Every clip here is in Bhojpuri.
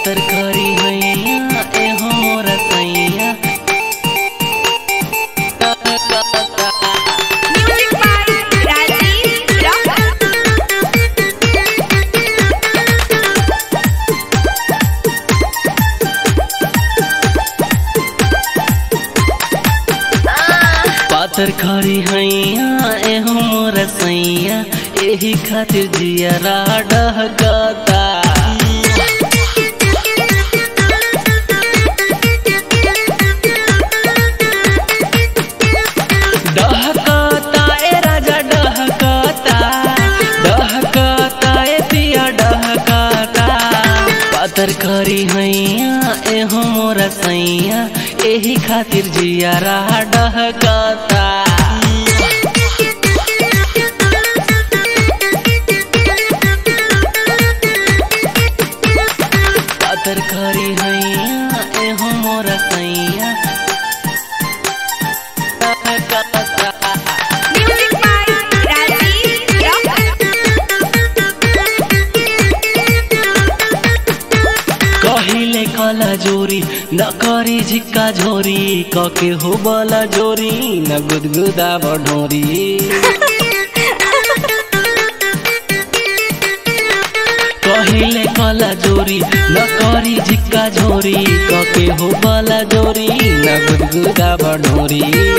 पातर करी हैया एहो मोर सैया Music by Rajiv Rock. पातर खरी हैया एहो मोर सैया एही खातिर जियरा डहकता डहकता ए राजा डहकता डहकता ए पिया डहकता पातर खरी हैया एहो मोर सैया एही खातिर जियरा डहकता पातर खरी हैया एहो मोर सैया डहकता Music by Rajiv Rock. कहिले कला जोरी न करी झिक्का झोरी कके हो बला जोरी न गुदगुदा बढोरी कहिले कला जोरी न करी झिक्का झोरी कके हो बला जोरी न गुदगुदा बढोरी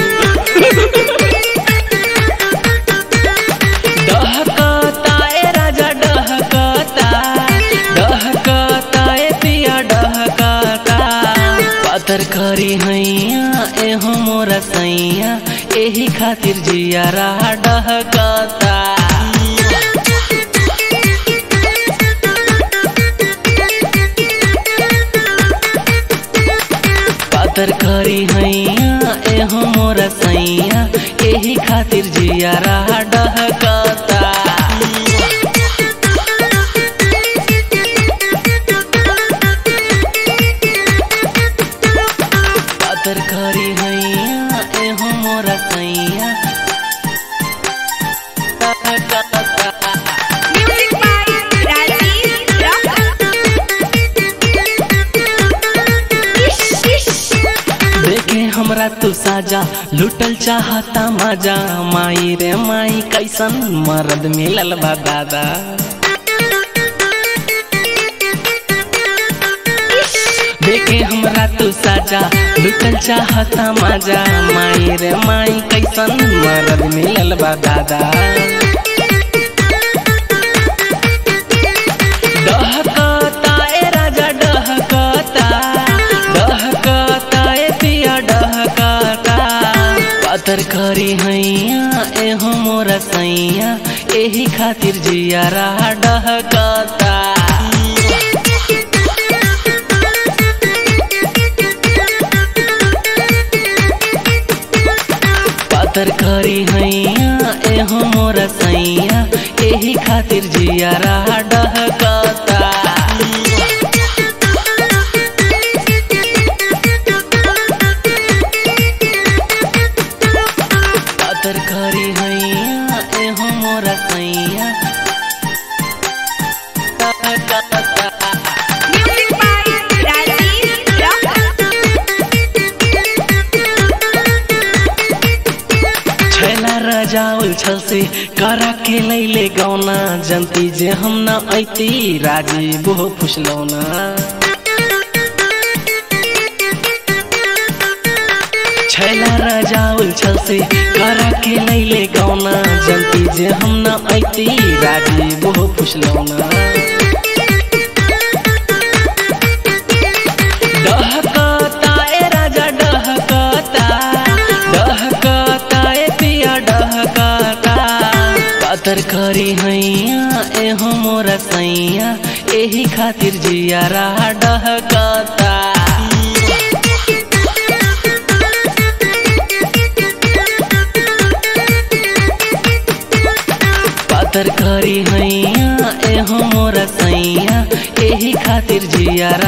डहकता ए राजा डहकता डहकता ए पिया डहकता पातर खरी हैया एहो मोर सैया एही खातिर जियारा डहकता पातर खरी हैया एहो मोर सैया एही खातिर जियारा डहकता पातर खरी हैया एहो मोर सैया डहकता Music by Rajiv Rock. Ish, ish. देखे हमरा तू साजा लुटल चाहता मजा माई रे माई कैसन मर्द मिलल बा दादा देखे हमरा तू साजा लुटल चाहता मजा माई रे माई कैसन मर्द मिलल बा दादा डहकता ए राजा डहकता डहकता ए पिया डहकता पातर खरी हैया एहो मोर सैया एही खातिर जियारा डहकता पातर खरी हैया एहो मोर सैया एही खातिर जियारा डहकता पातर खरी हैया एहो मोर सैया डहकता Music by Rajiv Rock. छैला रजाउल छल से करा के लैले गौना जनती जे हम न ऐती राजी बहु फुसलौना छैला रजाउल छल से करा के लैले गौना जनती जे हम न ऐती राजी बहु फुसलौना डहकता ए राजा डहकता डहकता ए पिया डहकता पातर खरी हैया एहो मोर सैया एही खातिर जियारा डहकता पातर खरी हैया एहो मोर सैया एही खातिर जियारा